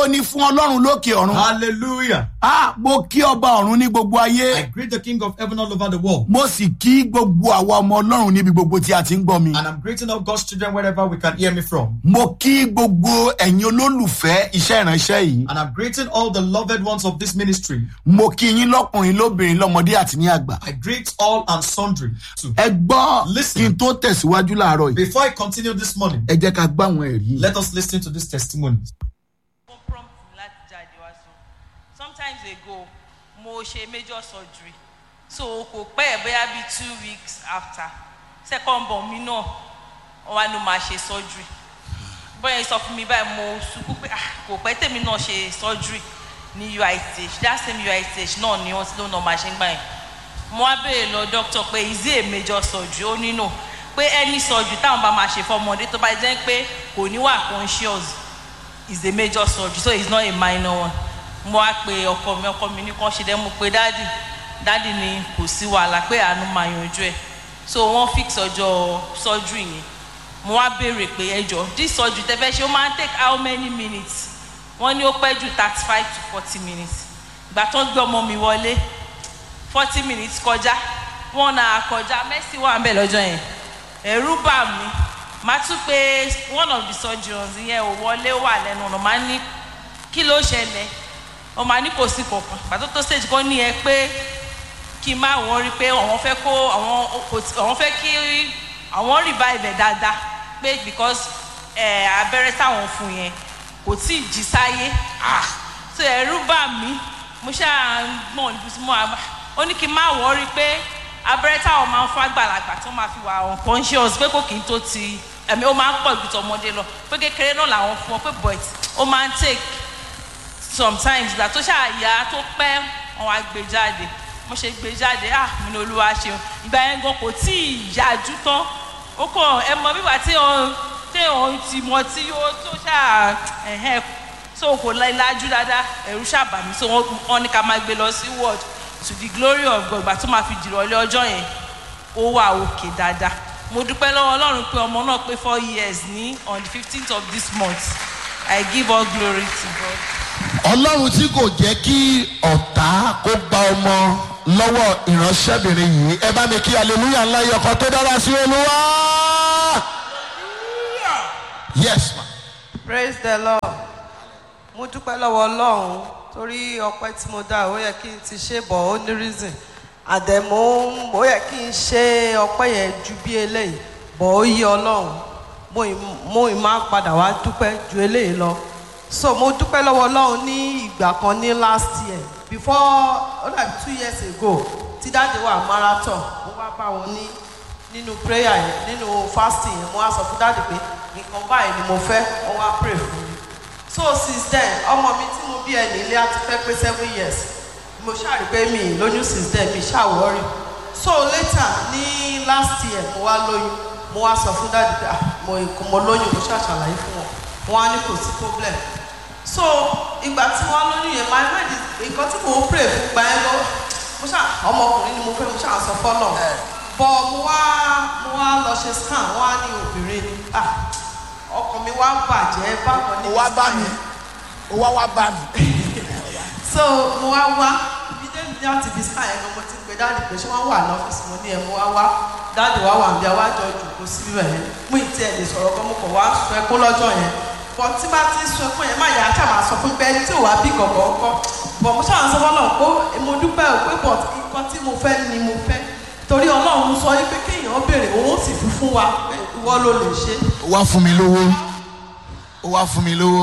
ògo ni fún ọlọ́run lókè ọ̀run. Hallelujah. a mo kí ọba ọ̀run ní gbogbo I ayé. greet the King of heaven all over the world. mo sì kí gbogbo àwa ọmọ ọlọ́run níbi gbogbo tí a ti ń gbọ́ mi. And I'm greeting all God's children wherever we can hear me from. mo kí gbogbo ẹ̀yin olólùfẹ́ iṣẹ́ ìránṣẹ́ yìí. And I'm greeting all the loved ones of this ministry. mo kí yín lọ́kùnrin lóbìnrin lọ́mọdé àti ní àgbà. I greet all and sundry too. ẹ gbọ́ Listen. kí n tó tẹ̀síwájú láàárọ̀ yìí. Before I continue this morning, ẹ jẹ́ ká gbọ́ àwọn ẹ̀rí yìí. let us listen to this testimony. mo prompt láti jáde wá sùn sometimes ago mo ṣe major surgery so kò pẹ́ ẹ̀ bóyá bíi two weeks after second born mi náà wọ́n wá ló máa ṣe surgery bóyá sọ fún mi báyìí mo sunkún pé ah kò pẹ́ tèmi náà ṣe surgery ní uith that same uith náà ni wọ́n ti lóun náà máa ṣe ń gbà yẹn mo wá béèrè lọ doctor pé is it a major surgery ó ní no pé any surgery táwọn bá máa ṣe fọmọdé tó bá jẹ́ pé kò ní wà conscious is a major surgery so it's not a minor one mo wá pe ọkọ mi ọkọ mi ní kàn ṣe dẹ́ mo pe dáàdì dáàdì ni kò sí wàhálà pé àánú máa yanjú ẹ̀ so wọ́n fix ọjọ́ surgery yẹn mo wá béèrè pé ẹjọ́ this surgery tẹ́ fẹ́ ṣe ó máa ń take how many minutes wọ́n ní ó pẹ́ jù thirty five to forty minutes ìgbà tó ń gbé ọmọ mi wọlé forty minutes kọjá one hour kọjá mercy wà ń bẹ̀ lọ́jọ́ yẹn ẹ̀rú bà mí màá tún pé one of the surgeons yẹn ò wọlé wà lẹ́nu ọ̀nà máa ní kí ló ṣẹlẹ̀ ó máa ní kò sí kankan pàtó tó stage kan ní ẹ pé kí n má wọ́n rí pé àwọn fẹ́ kó àwọn kò tí- àwọn fẹ́ kí àwọn revive ẹ̀ dáadáa pé because ẹ̀ abẹ́rẹ́ táwọn fún yẹn kò tí ì jí sáyé ah so ẹ̀rú bà mí mo ṣáà ń gbọ̀n níbi tí mo wà ó ní kí n má wọ́n rí pé abẹ́rẹ́ táwọn máa ń fún àgbàlagbà tó máa fi wà unconscious pé kò kì í tó ti ẹ̀mí ó máa ń pọ̀ ju tọmọdé lọ pé kékeré náà làwọn fún ọ pé but ó máa ń take sometimes ìgbà tó ṣàyà tó pẹ́ wọn wá gbé jáde mo ṣe gbé jáde ah mo ní olúwa ṣeun ìgbà yẹn gan kò tí ì yájú tán ó kàn ẹ mọ bíbá tí òun tí òun ti mọ tí ó tó ṣáà ẹ̀hẹ́n so kò lájú dáadáa ẹ̀rú ṣàbàmí so wọ́n wọ́n ní ká máa gbé lọ sí ward to the glory of God ìgbà tó máa fi dìrọ̀lẹ́ ọjọ́ yẹn ó wà òkè dáadáa mo dúpẹ́ lọ́wọ́ ọlọ́run pé ọmọ náà pé four years ní on the fifteenth of this month I give all glory to God. ọlọ́run tí kò jẹ́ kí ọ̀tá kó gba ọmọ lọ́wọ́ ìránṣẹ́bìnrin yìí ẹ bá mi kí aleluya ńlá yìí ọkọ tó dára sí olúwa. yes ma. praise the lord mo dúpẹ́ lọ́wọ́ ọlọ́run torí ọpẹ́ tí mo dá ó yẹ kí n ti ṣe bọ̀ ó ní reason àdẹ̀mọ́ ó yẹ kí n ṣe ọpẹ́ yẹn ju bí eléyìí bọ̀ ó yí ọlọ́run mo ì mo ì máa padà wá dúpẹ́ ju eléyìí lọ so mo dúpẹ́ lọ́wọ́ ọlọ́run ní ìgbà kan ní last year before ó dàbí two years ago tí dáàdi wà marathon mo wá bá wọn ní nínú prayer yẹn nínú fasting yẹn mo wá sọ fún dáàdi pé nǹkan báyìí ni mo fẹ́ wọ́n wá pray fún mi so since then ọmọ mi tí mo bí ẹ nílé á ti fẹ́ pé seven years mo ṣàrí pé mi ì lóyún since then mi ṣàwọ́rì so later ní last year mo wá lóyún mo wá sọ fún dáàdi pé ah mo mo lóyún mo ṣàṣàlàyé fún wọn wọn á ní kò sí problem so ìgbà tí wọn lóyún yẹn my mind is nǹkan tí mo ń pray fún gbà yẹn lọ mo ṣà ọmọkùnrin ni mo fẹ́ mo ṣà sọ fọ́nà bọ̀ mo wá mo wá lọ ṣe scan wọn á ní obìnrin ni ah ọkàn mi wá bàjẹ́ bákan ní ó wá bá scan mi yẹn ó wá wá bá mi. so mo wá wá ibi dé ní láti fi scan yẹn gan mo ti pe dáàdì pé ṣé wọ́n wà lọ́fíìsì mo ní ẹ̀ mo wá wá dáàdì wá wà níbi àwájọ ìjòkó síbí rẹ̀ yẹn mú ìtí ẹ̀ lè sọ̀rọ̀ kan mo kàn wá sọ ẹkún lọ́jọ́ yẹn bọ̀ tí bá ti sọ ẹkún yẹn má yà á ṣàmà sọ fún pé ẹni tí ò wá bí gọ̀gọ̀ ọkọ bọ̀ mo ṣàwọn sọ fọlọ́ pé mo dúpẹ́ ò pé bọ̀ nǹkan tí mo fẹ́ ni mo fẹ́ torí ọlọ́run sọ yí pé kéèyàn béèrè òun ó sì fi fún wa pé ìwọ ló lè ṣe ó wá fún mi lówó ó wá fún mi lówó.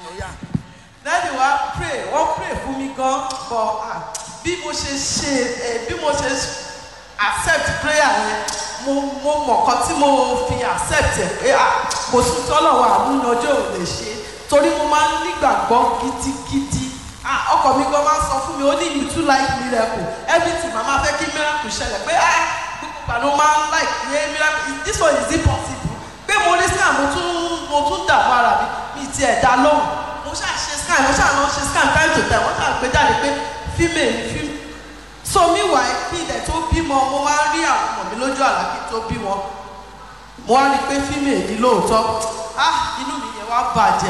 dáàdi wa pray wọ́n pray fún mi gan bọ̀ ah, bí mo ṣe ṣe eh, bí mo ṣe accept prayer yẹn mo mo mọ̀ kan tí mo fi accept ẹ̀ pé ah, kò sí tọ́lọ́wọ́ àmúyanjọ́ ò lè ṣe torí mo máa ń nígbàgbọ́ gidigidi ah, ọkọ mi gan máa ń sọ fún mi ó ní you too like miracle everything màmá fẹ́ kí miracle ṣẹlẹ̀ pé ah, gbogbo ìgbà ló máa ń like pé miracle this one is impossible pé mo ní scan mo tún mo tún dààmú ara mi mi ti ẹ̀ dá lóhùn mo ṣáà ṣe scan mo ṣáà lọ ṣe scan time to time wọ́n ṣáà gbé jáde pé female ni female so meanwhile kí ilẹ̀ tó bímọ mo máa ń rí àwọn ọmọ mi lójú àlá kí n tó bí wọn mo wá rí i pé female ni lóòótọ́ ah inú mi yẹn wá bàjẹ́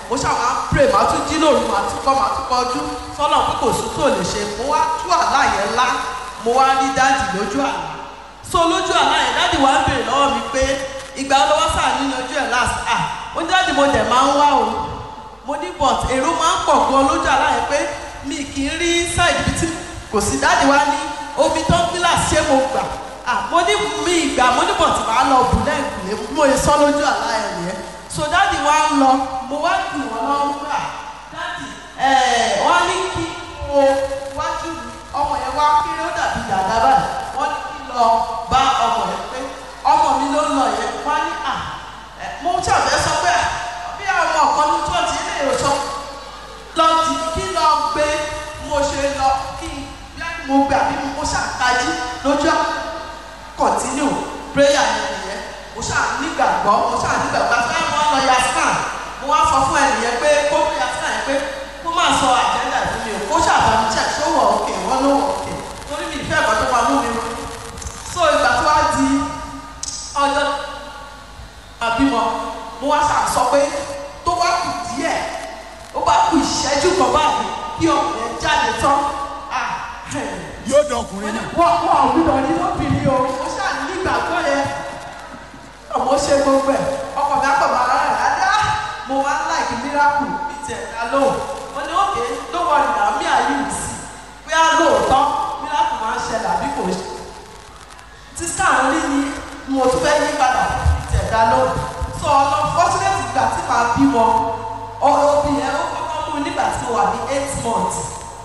mo ṣáà máa ń pray màá tún jí lóru màá tún kọ́ màá tún kọjú sọ́nà pé kò sún tó lè ṣe mo wá tú àlá yẹn lá mo wá rí dáàdì lójú àlá so lójú àlá yẹn dáàdì wá ń béèrè lọ́wọ́ mi pé ìgbà ọlọ́wọ́ sáà nínú ojú ẹ̀ last ah mo ní dáàdì mo dẹ̀ máa ń wá o mo ní but èrò máa ń pọ̀ gan lójú àlá yẹn pé mi kì í rí side ibi tí kò sí dáàdì wá ní omi tó ń gíláàsì ṣé mo gbà ah mo ní mi ìgbà mo ní but màá lọ bù lẹ́ẹ̀kùnlé mo yẹ sọ lójú àlá yẹn nìyẹn so dáàdì wá ń lọ mo wá dùn wọn lọ́wọ́ gbà dáàdì ẹ̀ wọ́n ní kí o wájú mi ọmọ yẹn wá kéré ó dàbí dàda báyìí wọ́n ní kí lọ bá ọmọ yẹn pé ọmọ mi ló ń lọ yẹn wọ́n ní à ẹ̀ mo ṣàbẹ̀ sọ pé à bí àwọn ọ̀kan ní church ilé ìwòsàn lọ tì kí lọ gbé mo ṣe lọ kí bí mo gbé àbí mo ṣàkájí lójú continue prayer yẹn nìyẹn mo ṣáà nígbàgbọ́ mo ṣáà nígbàgbọ́ àti báyìí wọ́n lọ ya scan mo wá sọ fún ẹnìyẹn pé kó ya scan yẹn pé kó máa sọ àjẹ́ndà fún mi o kó ṣàbámu check ṣó wọ̀ òkè wọ́n ló wọ̀ òkè torí mi ìfẹ́ ẹ̀kọ́ tó máa mú mi ronú so ìgbà tó wá di ọjọ́ àbímọ mo wá ṣáà sọ pé tó bá kù díẹ̀ ó bá kù ìṣẹ́jú kan báyìí kí ọmọ yẹn jáde tán ah yóò dọkùnrin náà. wọ́n wọ́n ọ̀gbìnà ní lóbìnrin o mo ṣáà ní ìgbàgbọ́ yẹn ọmọ ṣe gbogbo ẹ̀ ọkọ̀ mi àpọ̀mọ́ ara rẹ̀ adá mo wá láìkí miracle bíi tiẹ̀ ká lóhùn mo ní òkè ló wọ ìdá mi àyè mi sí pé á lóòótọ́ miracle máa ń ṣẹlẹ̀ àbí kò ṣe tí scan rí ni mo tún fẹ́ yí padà bíi tiẹ̀ ká lóhùn so ọlọ fortunate ìgbà tí màá bímọ ọ̀rọ̀ òbí yẹn ó kọ́kọ́ mú mi nígbà tí mo wà ní eight months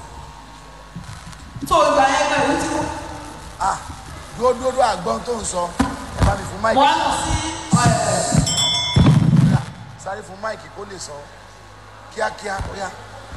so ìgbà yẹn gbà ìlú tí mo ah dúró dúró dúró àgbọn tó ń sọ ẹ bá mi fún mo máìkì wá lọ sí ẹ̀ sáré fún máìkì kó lè sọ kíákíá ó yá.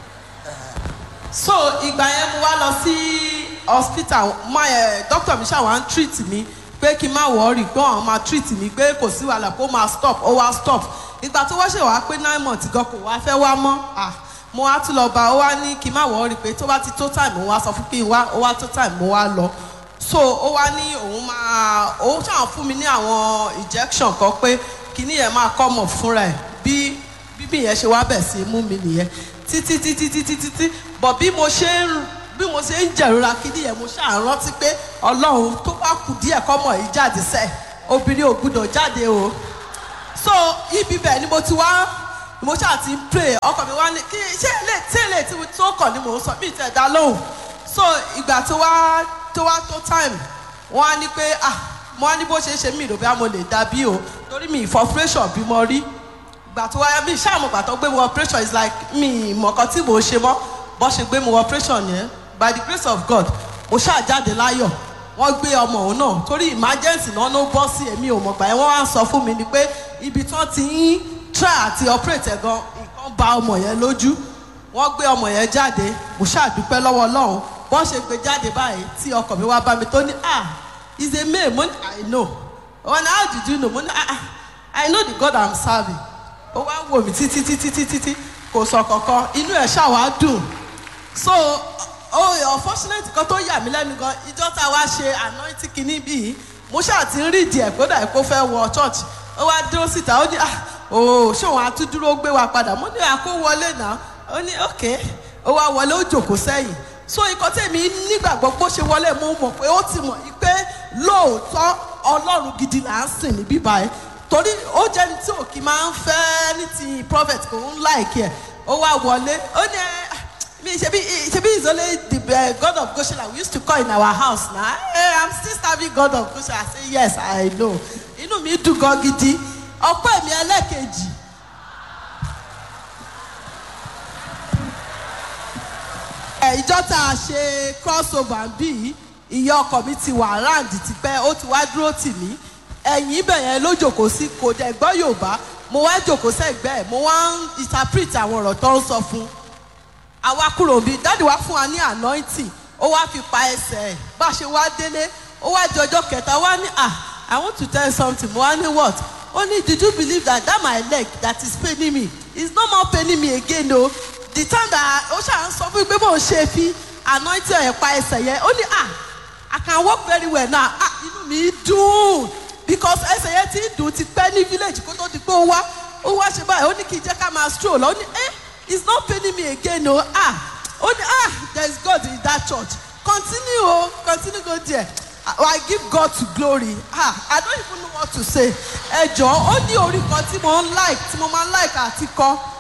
so ìgbà yẹn mo wá lọ sí hospital my ẹ doctor mi ṣàwọn treat mi pé kí n má worry pé àwọn máa treat mi pé kò sí wàhálà kó máa stop ó wá stop ìgbà tó wá ṣe wá pé nine months gan kò wá fẹ́ wá mọ́ ah mo wá tún lọ bá ó wá ní kí n má worry pé tó bá ti tó time ó wá sọ fún kí n wá ó wá tó time mo wá lọ so ó wá ní òun máa òun ṣàwọn fún mi ní àwọn injection kan pé kíní yẹn máa kọ́ mọ̀ fúnra ẹ̀ bí bíbí yẹn ṣe wá bẹ̀ sí mú mi nìyẹn títí títí títí títí bọ̀ bí mo ṣe ń bí mo ṣe ń jẹ̀rora kíní yẹn mo ṣáà rántí pé ọlọ́run tó bá kù díẹ̀ kọ́mọ yìí jáde sẹ́ obìnrin ò gbúdọ̀ jáde o so ibi bẹ́ẹ̀ ni mo ti wá mo ṣáà ti ń pray ọkọ mi wá ní kí ṣé ilé tí ilé tí mo tó kàn ni mò ń sọ bí ìtẹ̀ dá lóhùn so ìgbà tó wá tó wá tó time wọ́n á ní pé ah mo á ní bó ṣe ń ṣe mí ìròbí àmọ́ lè dá bí o torí mi ìfọ operation bí mo rí gbà tó wáyé mi ṣáàmù gbà tó gbé mi wọ operation is like mi ìmọ̀kan tí mò ń ṣe mọ́ bọ́ ṣe gbé mi wọ operation yẹn by the grace of God mo ṣáà jáde láyọ̀ wọ́n gbé ọmọ òun náà torí emergency náà ló bọ́ sí èmi ò mọ̀ gbà yẹn wọ́n wá sọ fún mi ni pé ibi tí wọ́n ti ń try àti operate ẹ̀ gan nǹkan ba ọmọ yẹn lójú wọ́n gbé ọmọ yẹn jáde mo ṣáà dúpẹ́ lọ́wọ́ Ọlọ́run bọ́n ṣe gbé jáde báyìí tí ọkọ mi wá bá mi tó ní ah is a male mo ní I know wọ́n ní how did you know mo ní ah ah I know the God I'm serving ó wá wò mí títí títí títí tí kò sọ kankan inú ẹ̀ ṣáà wá dùn so oh unfortunately kan tó yà mí lẹ́nu gan ìjọ tá a wá ṣe anointing kìíní bíi mo ṣáà ti ń rí ìdí ẹ̀ kó dà kó fẹ́ wọ church ó wá dúró síta ó ní ah oh ṣé òun àtúndúró gbé wa padà mo ní àkó wọlé náà ó ní ok ó wá wọlé ó jòkó sẹ́yìn so ikọ̀ tèmi nígbàgbọ́ bó ṣe wọlé mo mọ̀ pé ó ti mọ̀ pé lóòótọ́ ọlọ́run gidi là ń sìn ní bíbá ẹ̀ torí ó jẹ́ ní tí òkì máa ń fẹ́ ní ti prophet kò ń láìkí ẹ̀ ó wá wọlé ó ní ẹ mi ṣebi ṣebi is only the uh, God of Goshen we used to call in our house na hey, I'm still serving God of Goshen I say yes I know inú mi dùn gan gidi ọpẹ́ mi ẹlẹ́kejì ẹ ìjọ tá a ṣe crossover bí ìyá ọkọ mi ti wà round tipẹ́ ó ti wá dúró tì mí ẹ̀yìn ibẹ̀ yẹn ló jòkó sí kò dẹ̀ gbọ́ Yorùbá mo wá jòkó sẹ́gbẹ́ ẹ̀ mo wá ń interpret àwọn ọ̀rọ̀ tó ń sọ fún un àwa kúrò bí dáàdi wá fún wa ní anointing ó wá fi pa ẹsẹ̀ ẹ̀ bá a ṣe wá délé ó wá di ọjọ́ kẹta wá ní ah I want to tell you something mo wá ní what ó ní did you believe that that my leg that is paining me is no more paining me again o the time that ó ṣà ń sọ fún mi pé bó ń ṣe fi anointing ẹ̀ pa ẹsẹ̀ yẹn ó ní ah I can walk very well now ah inú mi dùn because ẹsẹ̀ yẹn ti dùn ti pẹ́ ní village kó tó di pé ó wá ó wá ṣe báyìí ó ní kí n jẹ́ ká máa stroll ó ní eh it's not paining me again o ah ó ní ah there is God in that church continue o continue go there I give God to glory ah I don't even know what to say ẹ jọ̀ọ́ ó ní orí kan tí mo ń like tí mo máa ń like àti kọ